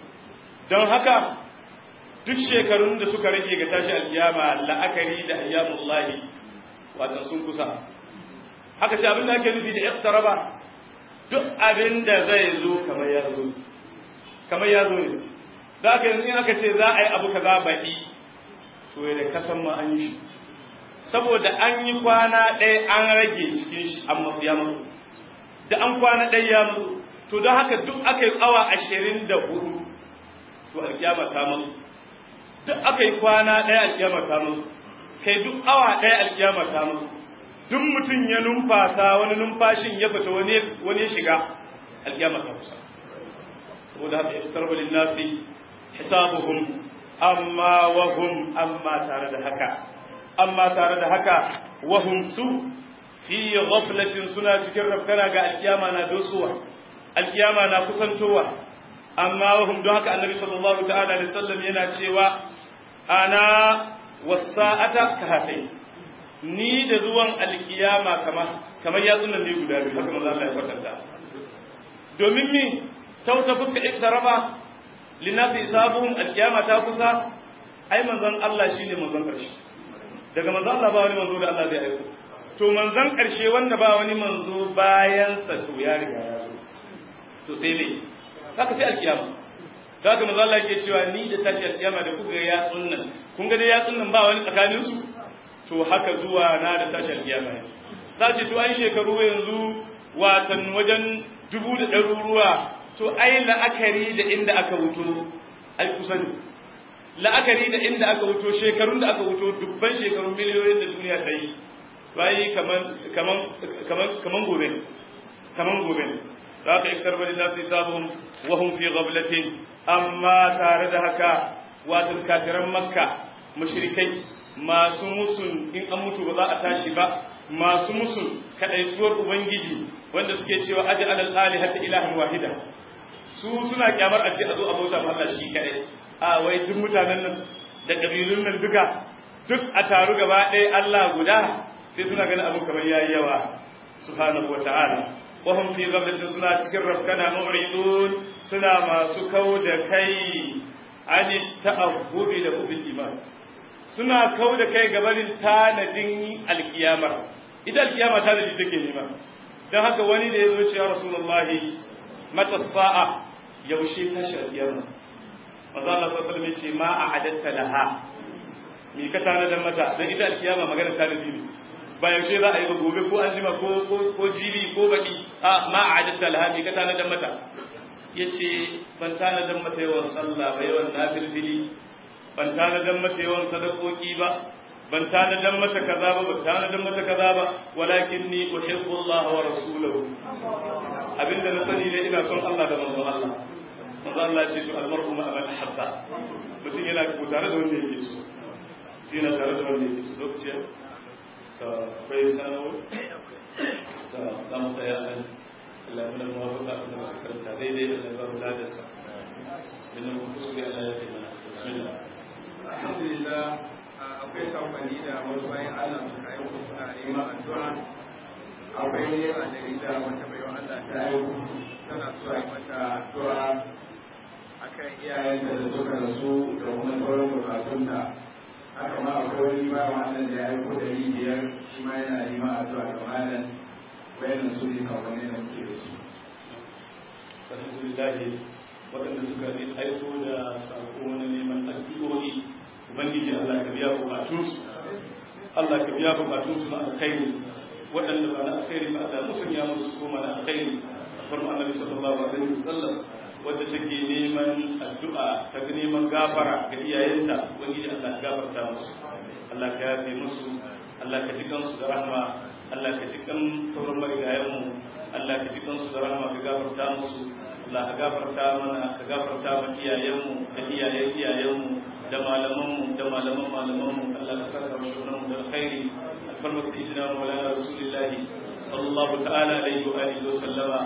don haka duk shekarun da suka rage ga tashi alkiyama la'akari da ayyamullahi watan sun kusa haka ce abin da ake nufi da iqtaraba duk abin da zai zo kamar ya zo kamar ya zo ne za ka yanzu in aka ce za a yi abu kaza baɗi to da kasan ma an yi shi saboda an yi kwana ɗaya an rage cikin shi an masu ya masu da an kwana ɗaya ya masu to don haka duk aka yi awa ashirin da hudu to alkiyama ta masu duk aka yi kwana ɗaya alkiyama ta masu kai duk awa ɗaya alkiyama ta masu duk mutum ya numfasa wani numfashin ya fita wani ya shiga alkiyama ta kusa saboda haka ya tarba linnasi hisabuhum amma wahum amma tare da haka amma tare da haka wahum su fi ghaflatin suna cikin rafkana ga alkiyama na dosowa alkiyama na kusantowa amma wahum don haka annabi sallallahu ta'ala alaihi wasallam yana cewa ana wasa'ata kahatai ni da zuwan alkiyama kamar kamar yatsun nan ne guda biyu haka manzo Allah ya kwatanta domin mi tauta fuska iktaraba linnasi isabuhum alkiyama ta kusa ai manzon Allah shine manzon karshe daga manzon Allah ba wani manzo da Allah zai aiko to manzon karshe wanda ba wani manzo bayan sa to ya riga ya zo to sai ne haka sai alkiyama haka manzon Allah yake cewa ni da tashi alkiyama da kuga ya sunnan kun ga dai ya sunnan ba wani tsakanin su to haka zuwa na da tashi alkiyama ne ta ce to an shekaru yanzu watan wajen dubu da ɗaruruwa to ai la'akari da inda aka wuto ai kusa ne la'akari da inda aka wuto shekarun da aka wuto dubban shekarun miliyoyin da duniya ta yi bayi kaman gobe kaman gobe za ka iktar bari nasu sabon wahun fi gablatin amma tare da haka watan kafiran makka mashirikai masu musun in an mutu ba za a tashi ba masu musun kaɗaituwar ubangiji wanda suke cewa aji alal alihata ilahan wahida su suna kyamar a ce a zo a bauta ma Allah shi kaɗai a wai duk mutanen nan da ƙabilun nan duka duk a taru gaba ɗaya Allah guda sai suna ganin abu kamar yayi yawa subhanahu wa ta'ala wa hum fi ghaflatin suna cikin rafkana mu'ridun suna masu kau da kai an ta'abbubi da kubil iman suna kau da kai gabanin tanadin alkiyama ita alkiyama tanadi take nema dan haka wani da yazo cewa rasulullahi mata sa'a yaushe tashi alkiyama manzo Allah sallallahu alaihi wasallam ce ma a'adatta laha me ka tanadar mata dan ita alkiyama magana tanadi ne ba yaushe za a yi ba gobe ko an jima ko ko jibi ko baki a ma a'adatta laha me ka tanadar mata yace ban tanadar mata yawan sallah ba yawan nafilfili ban tanadar mata yawan sadakoki ba ban tanadar mata kaza ba ban tanadar mata kaza ba walakin ni uhibbu Allah wa rasulahu abinda na sani ne ina son Allah da manzon Allah manzo Allah ya ce to almar'u ma man habba mutum yana ko tare da wanda yake so mutum yana tare da wanda yake so lokaci to bai sanawo to da mu tsaya nan Allah ya mana muwafaqa da karanta daidai da Allah ya ba da sa inna mu kuskure Allah ya yi mana bismillah alhamdulillah akwai kamfani da wasu bayan Allah suka yi suna neman addu'a akwai ne a jarida wata bayan Allah ta yi tana so a yi mata addu'a akan iyayenta da suka rasu da kuma sauran bukatunta haka ma akwai wani ba wannan da ya yi dari biyar shi ma yana neman addu'a ga malam wayannan su ne sakonni da muke da su alhamdulillah waɗanda suka yi aiko da sako na neman addu'o'i ubangiji Allah ka biya bukatunsu Allah ka biya bukatunsu na alkhairi waɗanda ba na alkhairi ba Allah musanya musu koma na alkhairi farma annabi sallallahu alaihi wasallam wadda take neman addu'a ta neman gafara ga iyayenta ubangiji Allah ka gafarta musu Allah ka yafe musu Allah ka ji kansu da rahma Allah ka ji kan sauran marigayen mu Allah ka ji kansu da rahma ka gafarta musu Allah ka gafarta mana ka gafarta ma iyayen mu da iyayen iyayen mu da malaman mu da malaman malaman mu Allah ka saka mu shunan mu da alkhairi alfarma sayyidina maulana rasulullahi sallallahu ta'ala alaihi wa alihi wa sallama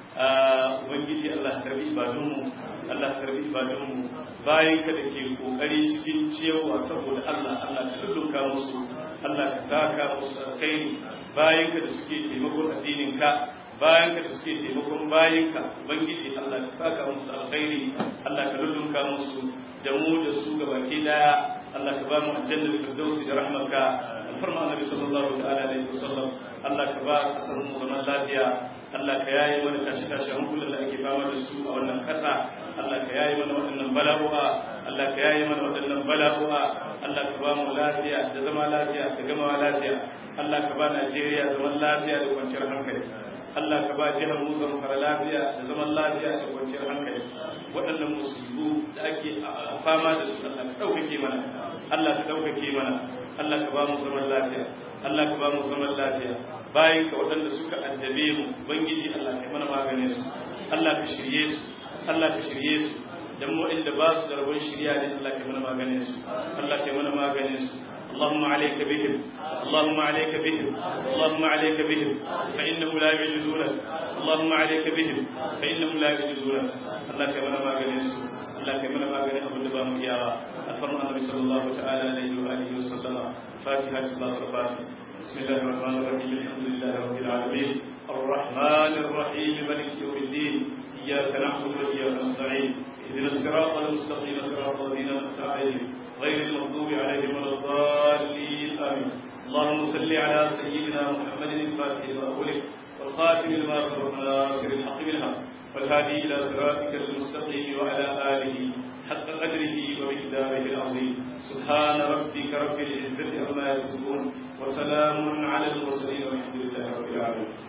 ubangiji Allah karbi ibadunmu Allah karbi ibadunmu bayan ka da ke kokari cikin ciyawa saboda Allah Allah ka lullunka musu Allah ka saka musu alkhairi bayan ka da suke taimakon addinin ka bayan ka da suke taimakon bayan ka ubangiji Allah ka saka musu alkhairi Allah ka lullunka musu da mu da su gabaki daya Allah ka ba mu aljanna firdausi da rahmarka alfarma annabi sallallahu ta'ala alaihi wasallam Allah ka ba kasar mu zaman lafiya Allah ka yayi mana tashi tashi hankulan da ake fama da su a wannan kasa Allah ka yayi mana waɗannan bala'u'a Allah ka yayi mana waɗannan bala'u'a Allah ka ba mu lafiya da zama lafiya da gama lafiya Allah ka ba Najeriya zaman lafiya da kwanciyar hankali Allah ka ba jihar mu zamfara lafiya da zaman lafiya da kwanciyar hankali waɗannan musibu da ake fama da su Allah ka ɗaukake mana Allah ka ɗaukake mana Allah ka ba mu zaman lafiya Allah ka ba mu zaman lafiya bayan ka waɗanda suka addabe mu ubangiji Allah ka mana maganin su Allah ka shirye su Allah ka shirye su dan mu inda ba su da rabon shirya ne Allah ka mana maganin su Allah ka mana maganin su اللهم عليك بهم اللهم عليك بهم اللهم عليك بهم فإنهم لا يعجزونك اللهم عليك بهم فإنهم لا يعجزونك الله كما ما غنيس الله كما ما غني أبو دبا مكياوا الفرمان النبي صلى الله تعالى عليه وآله وسلم فاتحة صلاة الفاتحة بسم الله الرحمن الرحيم الحمد لله رب العالمين الرحمن الرحيم مالك يوم الدين إياك نعبد وإياك نستعين اهدنا الصراط المستقيم صراط الذين أنعمت عليهم غير المغضوب عليهم ولا الضالين آمين اللهم صل على سيدنا محمد الفاتح لما أغلق والخاتم لما سبق ناصر الحق بالحق والهادي إلى صراطك المستقيم وعلى آله حق قدره ومقداره العظيم سبحان ربك رب العزة عما يصفون وسلام على المرسلين والحمد لله رب العالمين